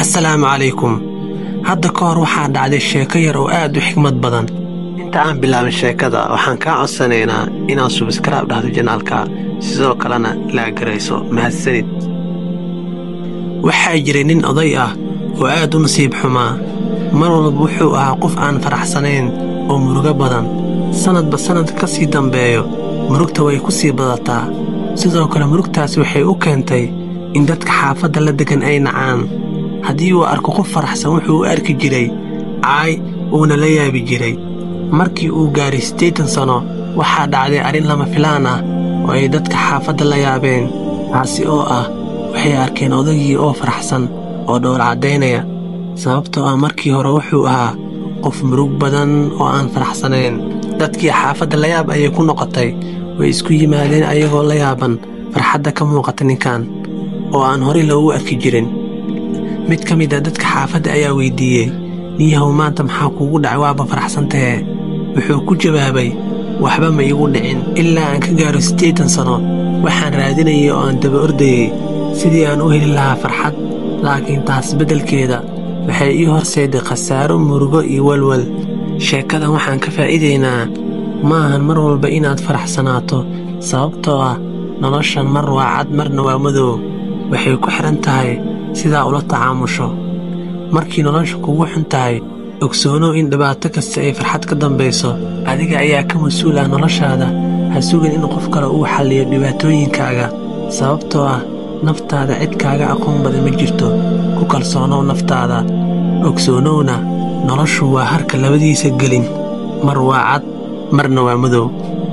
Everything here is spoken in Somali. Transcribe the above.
assalaamu calaykum hadda ka hor waxaa dhacday sheeko yar oo aad u xigmad badan inta aan bilaabin sheekada waxaan kaa codsanaynaa inaad subskraib dhahdo janaalka sidoo kalena laagarayso mahadsanid waxaa jiray nin oday ah oo aad u nasiib xumaa mar walba wuxuu ahaa qof aan faraxsanayn oo murugo badan sannadba sannadka ka sii dambeeyo murugta way ku sii badataa sidoo kale murugtaas waxay u keentay in dadka xaafadda la deggan ay nacaan haddii uu arko qof faraxsan wuxuu u arki jiray caay uuna la yaabi jiray markii uu gaaray siddeetan sanno waxaa dhacday arrin lama filaan ah oo ay dadka xaafadda la yaabeen taasi oo ah waxay arkeen odagii oo faraxsan oo dhowr caddaynaya sababtoo ah markii hore wuxuu ahaa qof murug badan oo aan faraxsanayn dadkii xaafadda layaab ayay ku noqotay way isku yimaadeen ayagoo la yaaban farxadda ka muuqata ninkan oo aan horey loogu arki jirin mid ka mid a dadka xaafadda ayaa weyddiiyey niyahow maanta maxaa kuugu dhacay waaba faraxsantahee wuxuu ku jawaabay waxba ma iigu dhicin ilaa aan ka gaaro siddeetan sanno waxaan raadinayay oo aan daba ordayey sidii aan u heli lahaa farxad laakiin taas beddelkeeda waxay ii horseeday khasaaro murugo iyo walwal sheekadan waxaan ka faa'iidaynaa ma ahan mar walba inaad faraxsanaato sababtoo ah noloshan mar waa cad marna waa madow waxay ku xidhan tahay sidaa ula tacaamusho markii nolosha kugu xun tahay ogsoonow in dhibaato kasta ay farxad ka dambayso adiga ayaa ka mas-uul ah noloshaada ha sugin in qof kale uu xalliyo dhibaatooyinkaaga sababtoo ah naftaada cid kaaga aqoon badan ma jirto ku kalsoonow naftaada ogsoonowna noloshu waa harka labadiisa gelin mar waa cad marna waa madow